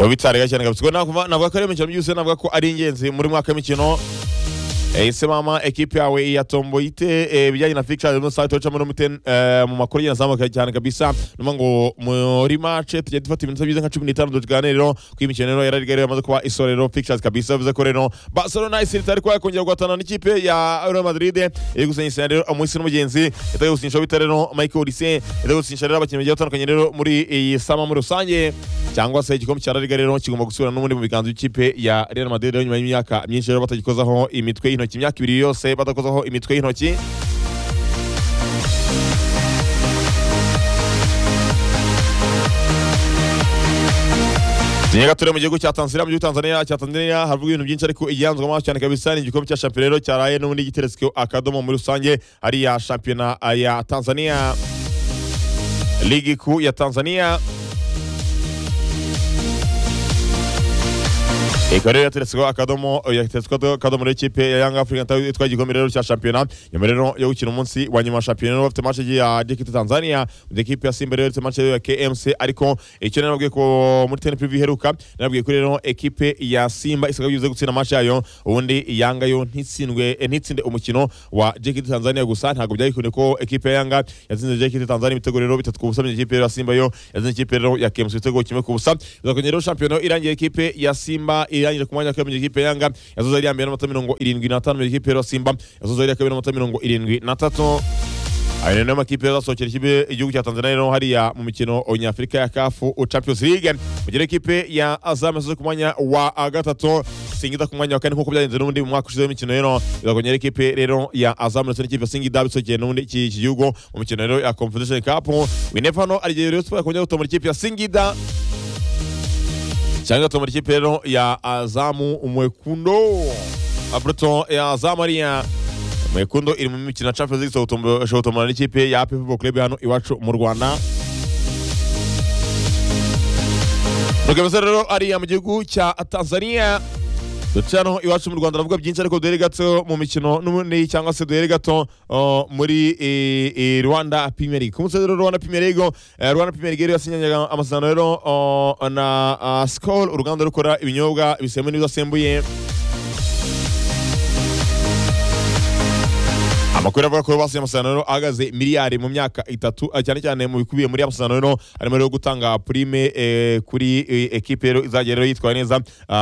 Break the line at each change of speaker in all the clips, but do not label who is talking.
bitariga cyane kabisa ubwo navuga navuga ko ari imikino byose navuga ko ari ingenzi muri mwaka w'imikino ese mama ekipi yawe ya tomboyite ibijyanye na fikisha harimo saa tuwecamo n'umute mu makuru agenda azamuka cyane kabisa numa ngo muri mace tujya dufata ibintu byiza nka cumi n'itanu tuganire rero ko imikino rero yarari rero yamaze kuba isorero fikishazi kabisa bivuze ko rero Barcelona isiri itari kuba yakongera guhatana n'ikipe ya Real Madrid iri gusinyisha rero umunsi n'umugenzi yatagiye gusinyisha bita rero Michael Olise yatagiye gusinyisha rero abakinnyi bagiye batandukanye rero muri iyi sama muri rusange cyangwa se igikombe cya La Liga rero kigomba gusubira n'ubundi mu biganza by'ikipe ya Real Madrid rero nyuma y'imyaka myinshi rero batagikozaho imitwe y'intoki imyaka ibiri yose badakozaho imitwe y'intoki Nyega ture mu gihugu cya Tanzania mu gihugu Tanzania cya Tanzania havuga ibintu byinshi ariko igihanzwa maso cyane kabisa ni igikombe cya shampiyona rero cyaraye n'ubundi giteretswe akadomo muri rusange ari ya shampiyona ya Tanzania ligi kuu ya Tanzania ikaba rero yateretsweho akadomo yateretsweho akadomo rero ikipe ya yanga afurika itwaye igikombe rero cya shampiyona nyuma rero yo gukina umunsi wa nyuma wa shampiyona rero bafite mace ya dikiti tanzania mu ikipe ya simba rero ifite mace ya kmc ariko icyo nababwiye ko muri teni privi iheruka nababwiye ko rero ekipe ya simba isabwa bivuze gutsinda mace yayo ubundi yanga yo ntitsindwe ntitsinde umukino wa dikiti tanzania gusa ntabwo byayikunde ko ekipe ya yanga yatsinze dikiti tanzania ibitego rero bitatu ku busa ikipe ya simba yo yatsinze ikipe rero ya kmc ibitego kimwe ku busa bakongera rero shampiyona irangiye ekipe ya simba irangije ku mwanya wa kabiri mu gihe ikipe yanga yazoze ari iya mbere n'amanota mirongo irindwi n'atanu mu gihe ikipe ya simba yazoze ari iya kabiri n'amanota mirongo irindwi n'atatu ayo niyo makipe azasohokera ikipe igihugu cya tanzania rero hariya mu mikino nyafurika ya kafu champions league mu gihe ikipe ya azam yasoze ku mwanya wa gatatu singida ku mwanya wa kane nk'uko byagenze n'ubundi mu mwaka ushize w'imikino rero izakongera ikipe rero ya azam ndetse n'ikipe ya singida bisokeye n'ubundi iki gihugu mu mikino rero ya confederation cup winefano arigiye rero siporo yakongera gutomora ikipe ya singida cyangwa gatatu muri ikipe rero ya azamu umwekundo abuto ya azamu ariya mwekundo iri mu mikino champions league ishobora gutomora n'ikipe ya pepe club hano iwacu mu rwanda rukabeza rero ariya mu gihugu cya tanzania duce hano iwacu mu rwanda aravuga byinshi ariko duhere gato mu mikino n'ubundi cyangwa se duhere gato muri rwanda premier league ku munsi rero rwanda premier league rwanda premier league yasinyanyaga amasezerano rero na skol uruganda rukora ibinyobwa bisembuye n'ibidasembuye amakuru avuga ko basinya amasezerano ahagaze miliyari mu myaka itatu cyane cyane mu bikubiye muri amasezerano rero harimo rero gutanga prime kuri ekipe rero izagera rero yitwaye neza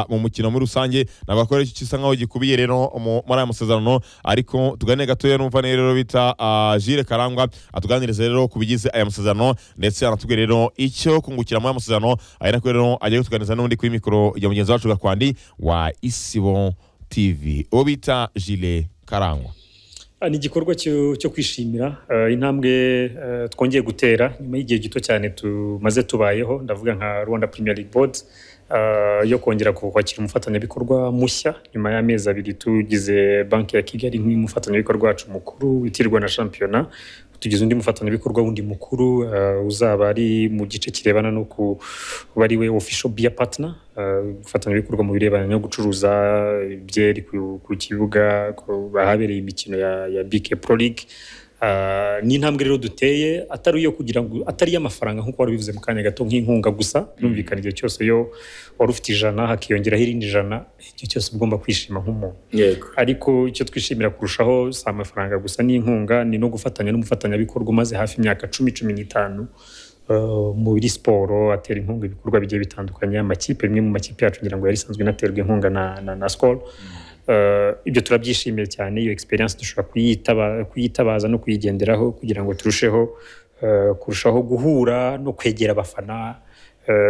mu mukino muri rusange navuga ko rero gisa nkaho gikubiye rero muri aya masezerano ariko tugane gatoya n'umva rero bita Jire Karangwa atuganiriza rero ku bigize aya masezerano ndetse anatubwira rero icyo kungukira muri aya masezerano ari nako rero agiye kutuganiriza n'undi kuri mikoro ya mugenzi wacu Gakwandi wa Isibo TV uwo bita Jire Karangwa
ni igikorwa cyo kwishimira intambwe twongeye gutera nyuma y'igihe gito cyane tumaze tubayeho ndavuga nka rwanda Premier League Board yo kongera kwakira umufatanyabikorwa mushya nyuma y'amezi abiri tugize banki ya kigali nk'umufatanyabikorwa wacu mukuru witirwa na shampiyona tugize undi mufatanyabikorwa wundi mukuru uzaba ari mu gice kirebana no kuba ari we official beer partner gufatanyabikorwa mu birebana no gucuruza ibyeri ku kibuga ahabereye imikino ya BK Pro League ni intambwe rero duteye atari iyo kugira ngo atari iy'amafaranga nk'uko wari ubivuze mu kanya gato nk'inkunga gusa birumvikana igihe cyose iyo wari ufite ijana hakiyongeraho irindi jana igihe cyose ugomba kwishima nk'umuntu ariko icyo twishimira kurushaho si amafaranga gusa n'inkunga ni no gufatanya n'umufatanyabikorwa umaze hafi imyaka cumi cumi n'itanu muri siporo atera inkunga ibikorwa bigiye bitandukanye amakipe rimwe mu makipe yacu ngira ngo yari isanzwe inaterwa inkunga na sikoro ibyo turabyishimiye cyane iyo egisperiyanse dushobora kuyitabaza no kuyigenderaho kugira ngo turusheho kurushaho guhura no kwegera abafana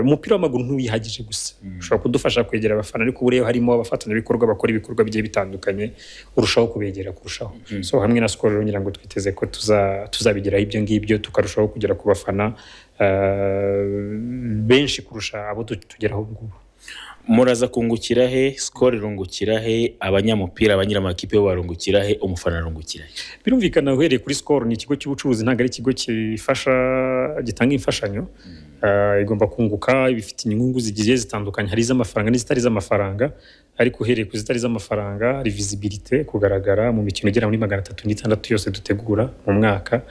umupira w'amaguru ntuyihagije gusa ushobora kudufasha kwegera abafana ariko ubu rero harimo abafatanyabikorwa bakora ibikorwa bigiye bitandukanye urushaho kubegera kurushaho so hamwe na sikoro ngira ngo twiteze ko tuzabigeraho ibyo ngibyo tukarushaho kugera ku bafana benshi kurusha abo tugeraho ubu ngubu
muraza kungukira he sikoro irungukira he abanyamupira abanyiramakipe barungukira he umufana arungukira he
birumvikana uhereye kuri sikoro ni ikigo cy'ubucuruzi ntabwo ari ikigo gifasha gitanga imfashanyo igomba kunguka ibifite inyungu zigiye zitandukanye hari iz'amafaranga n'izitari iz'amafaranga ariko uhereye ku zitari iz'amafaranga hari visibilite kugaragara mu mikino igera muri magana atatu n'itandatu yose dutegura mu mwaka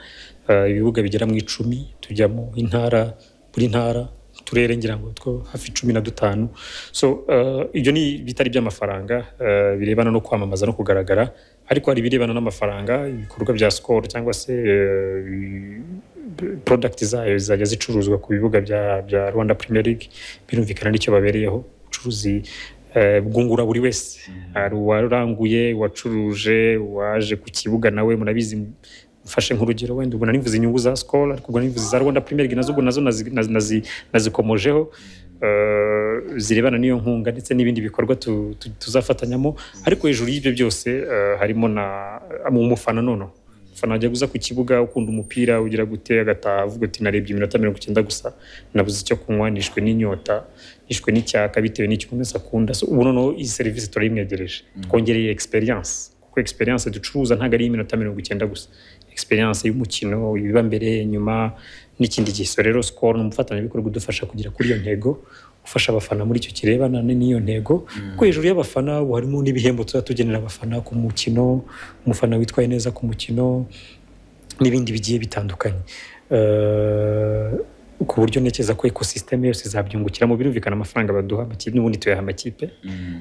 ibibuga bigera mu icumi tujyamo intara buri ntara turere ngira ngo two hafi cumi na dutanu so uh, ibyo ni bitari by'amafaranga uh, birebana no kwamamaza no kugaragara ariko hari ibirebana n'amafaranga ibikorwa bya sikoro cyangwa se uh, product zayo zizajya zicuruzwa ku bibuga bya bya Rwanda Premier League birumvikana n'icyo babereyeho ubucuruzi eh, bwungura buri wese hari uwaranguye uwacuruje uwaje ku kibuga nawe murabizi mfashe nk'urugero wenda ubwo nanivuze inyungu za Skol ariko ubwo nanivuze za Rwanda Premier League nazo ubwo nazo nazi- nazi- nazi- nazikomojeho eh, zirebana n'iyo nkunga ndetse n'ibindi bikorwa tu- tu- tuzafatanyamo ariko hejuru y'ibyo byose eh, harimo na mu mufana noneho umufana wajya uza ku kibuga ukunda umupira ugira gute agataha avuga uti narebye iminota mirongo icyenda gusa nabuze icyo kunywa nishwe n'inyota nishwe n'icyaka bitewe n'icyo umuntu wese akunda so ubu noneho iyi serivisi turayimwegereje twongereye experience kuko experience ducuruza ntabwo ari iminota mirongo icyenda gusa experience y'umukino ibiba mbere inyuma n'ikindi gihe so rero score ni umufatanyabikorwa udufasha kugera kuri iyo ntego ufasha abafana muri icyo kirebana ni- n'iyo ntego kuko hejuru y'abafana ubu harimo n'ibihembo tuzajya tugenera abafana ku mukino umufana witwaye neza ku mukino n'ibindi bigiye bitandukanye Eh, ku buryo ntekereza ko ekosisiteme yose zabyungukiramo birumvikana amafaranga baduha amakipe n'ubundi tuyaha amakipe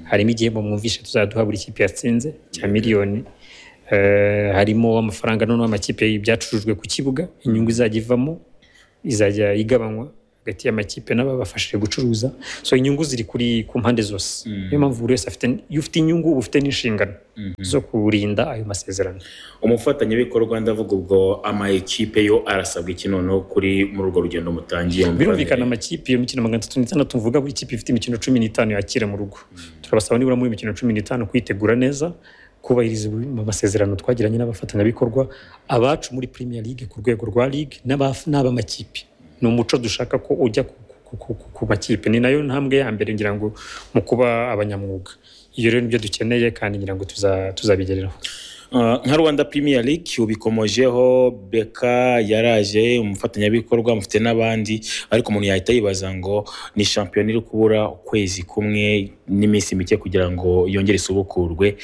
harimo igihembo mwumvishe tuzaduha buri kipe yatsinze cya miliyoni Eh, harimo amafaranga noneho amakipe ibyacurujwe ku kibuga inyungu izajya ivamo izajya igabanywa hagati y'amakipe n'ababafashije gucuruza so inyungu ziri kuri ku mpande zose niyo mpamvu buri wese afite iyo ufite inyungu uba ufite n'inshingano zo kurinda ayo masezerano
umufatanyabikorwa ndavuga ubwo ama ekipe yo arasabwa iki noneho kuri muri urwo rugendo mutangiye
birumvikana amakipe iyo mikino magana atatu n'itandatu mvuga buri kipe ifite imikino cumi n'itanu yakira mu rugo turabasaba nibura muri iyo mikino cumi n'itanu kuyitegura neza kubahiriza mu masezerano twagiranye n'abafatanyabikorwa abacu muri Premier League ku rwego rwa League n'aba- n'ab'amakipe ni umuco dushaka ko ujya ku, ku, ku, ku, ku makipe ni nayo ntambwe ya mbere ngira ngo mu kuba abanyamwuga iyo rero nibyo dukeneye kandi ngira ngo tuza- tuzabigereraho
Uh, nka rwanda premier league ubikomojeho beka yaraje umufatanyabikorwa mufite n'abandi ariko umuntu yahita yibaza ngo ni shampiyona iri kubura ukwezi kumwe n'iminsi mike kugira ngo yongere isubukurwe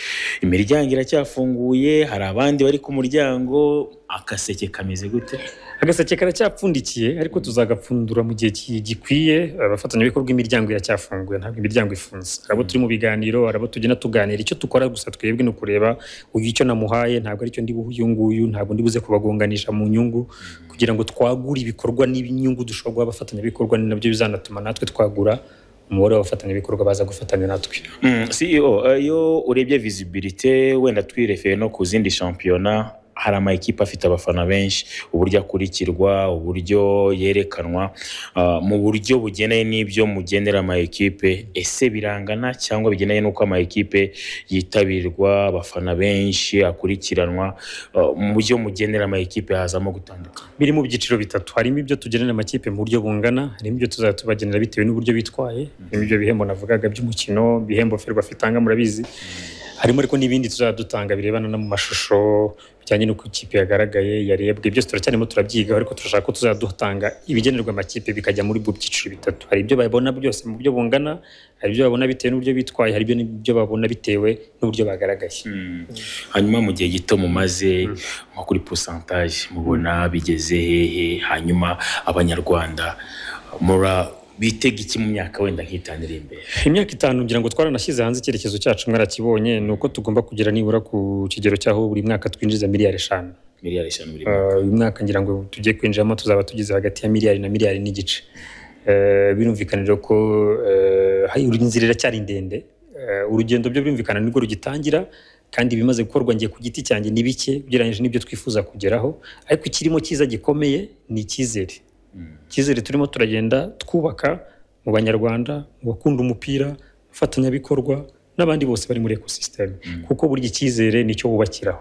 imiryango iracyafunguye hari abandi bari ku muryango akaseke kameze gute
agaseke karacyapfundikiye ariko tuzagapfundura mu gihe ki- gikwiye abafatanyabikorwa imiryango iracyafunguye ntabwo imiryango ifunze hari abo turi mu biganiro hari abo tugenda tuganira icyo dukora gusa twebwe ni ukureba uyu icyo namuhaye ntabwo aricyo ndi buhe uyu nguyu ntabwo ndi buze kubagonganisha mu nyungu kugira ngo twagure ibikorwa n'inyungu dushobora guha abafatanyabikorwa ni nabyo bizanatuma natwe twagura umubare w'abafatanyabikorwa baza gufatanya natwe
Mm, CEO iyo urebye visibility wenda twirefeye no ku zindi shampiyona hari ama ekipe afite abafana benshi uburyo akurikirwa uburyo yerekanwa ah, mu buryo bugeneye n'ibyo mugenera ama ekipe ese birangana cyangwa bigeneye n'uko ama ekipe yitabirwa abafana benshi akurikiranwa Ah, mu buryo mugenera ama ekipe hazamo gutandukana
biri mu byiciro bitatu harimo ibyo tugenera amakipe mu buryo bungana harimo ibyo tuzajya tubagenera bitewe n'uburyo bitwaye harimo ibyo bihembo navugaga by'umukino ibihembo ferwafa itanga murabizi harimo ariko n'ibindi tuzajya dutanga birebana no mu mashusho bijyanye n'uko ikipe yagaragaye yarebwe byose turacyarimo turabyigaho ariko turashaka ko tuzajya dutanga ibigenerwa amakipe bikajya muri bwo byiciro bitatu hari ibyo babona byose mu buryo bungana hari ibyo babona bitewe n'uburyo bitwaye hari ibyo babona bitewe n'uburyo bagaragaye
hanyuma mu gihe gito mumaze nko kuri posantaje mubona bigeze hehe hanyuma abanyarwanda mura bitega iki mu myaka wenda nk'itanu iri imbere
imyaka itanu ngira ngo twaranashyize hanze icyerekezo cyacu mwarakibonye ni uko tugomba kugera nibura ku kigero cy'aho buri mwaka twinjiza miliyari eshanu
miliyari eshanu buri mwaka.
Eh, uyu mwaka ngira ngo tugiye kwinjiramo tuzaba tugize hagati ya miliyari na miliyari n'igice Eh, birumvikana rero ko eh, hari inzira iracyari ndende Eh, urugendo byo birumvikana nibwo rugitangira kandi ibimaze gukorwa ngiye ku giti cyanjye ni bike ugereranyije n'ibyo twifuza kugeraho ariko ikirimo cyiza gikomeye ni icyizere icyizere turimo turagenda twubaka mu banyarwanda mu bakunda umupira abafatanyabikorwa n'abandi bose bari muri ekosisiteme kuko burya icyizere nicyo wubakiraho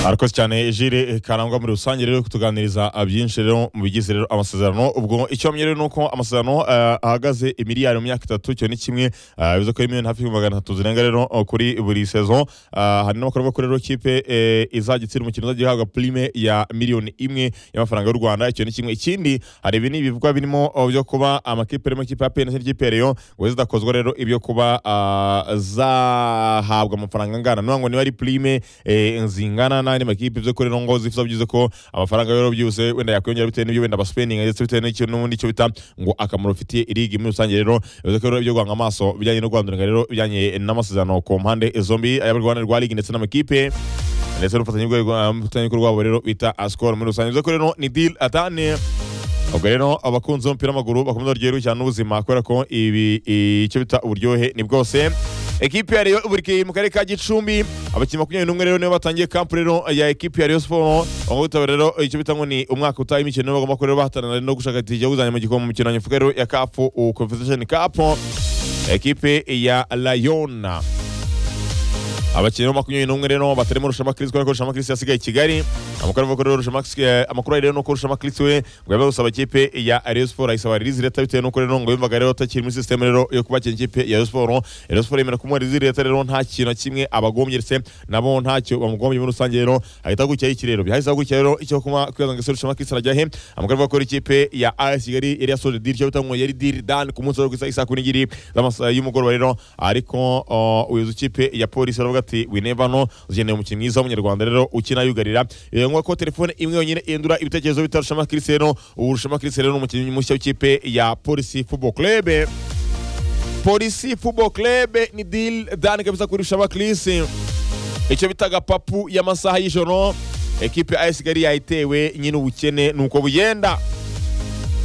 arakoze cyane jire karangwa muri rusange rero kutuganiriza byinshi rero mu bigize rero amasezerano ubwo icyo bamenye rero ni uko amasezerano eh, ahagaze imiliyari mu myaka itatu icyo ni kimwe eh, bivuze ko ari miliyoni hafi magana atatu zirenga rero eh, kuri buri sezon Eh, hari n'abakora bavuga ko rero kipe eh, izajya itsindira umukino uzajya ihabwa prime ya miliyoni imwe y'amafaranga y'u rwanda icyo ni kimwe ikindi hari ibi ni ibivugwa birimo eh, byo kuba amakipe arimo ikipe ya pn n'indi kipe ya reyo ngo zidakozwa rero ibyo kuba ah, zahabwa amafaranga angana niba ngo niba ari prime eh, zingana na n'andi makipe byo kuri ngo zifuza byiza ko amafaranga rero byose wenda yakwiyongera bitewe n'ibyo wenda baspeninga ndetse bitewe n'ikintu n'ubundi cyo bita ngo akamaro bifitiye irigi muri rusange rero bivuze ko rero ibyo guhanga amaso bijyanye no guhanduranira rero bijyanye n'amasezerano ku mpande zombi ay'abarwana rwa ligi ndetse n'amakipe ndetse n'ubufatanyabikorwa rwabo rero bita asikoro muri rusange bivuze ko rero ni deal atane ubwo rero abakunzi b'umupira w'amaguru bakomeza baryoherwa cyane n'ubuzima kubera ko ibi icyo bita uburyohe ni bwose ekipi ya Rayon buri mu karere ka Gicumbi abakinnyi makumyabiri n'umwe rero nibo batangiye kampu rero ya ekipi ya Rayon Sports ubutaba rero icyo bita ngo ni umwaka utaha imikino bagomba ko rero bahatanira no gushaka itike kuzajya mu gikombe mu mikino nyafuka rero ya CAF Confederation Cup ekipe ya Rayon abakinnyi makumyabiri n'umwe rero batarimo rushamakiris kubera ko rushamakiris yasigaye i kigali amakuru avuga ko rero rushamakiris amakuru ari rero ni uko rushamakiris we ngo yabaye gusaba ikipe ya Rayon Sports ayisaba release leta bitewe n'uko rero ngo yumvaga rero atakiri muri system rero yo kubakira ikipe ya Rayon Sports Rayon Sports yemera kumuha release leta rero nta kintu na kimwe abagombye ndetse nabo ntacyo bamugombye muri rusange rero ahita gutya iki rero byahise gutya rero icyo kuma kwibaza ngo ese rushamakiris arajya he amakuru avuga ko ikipe ya AS Kigali yari yasoje deal cyo bitangwa yari deal done ku munsi wo gusa isa kuri ngiri y'umugoroba rero ariko uyoza ikipe ya polisi aravuga ati we never know ukeneye umukinnyi mwiza w'umunyarwanda rero ukina yugarira ngo ko telefone imwe yonyine ihindura ibitekerezo bita Rushema Christiano ubu Rushema Christiano ni umukinnyi mushya w'ikipe ya Police Football Club Police Football Club ni deal done kabisa kuri Rushema Christiano icyo bitaga papu y'amasaha y'ijoro ekipe ya AS Kigali yayitewe nyine ubukene nuko bugenda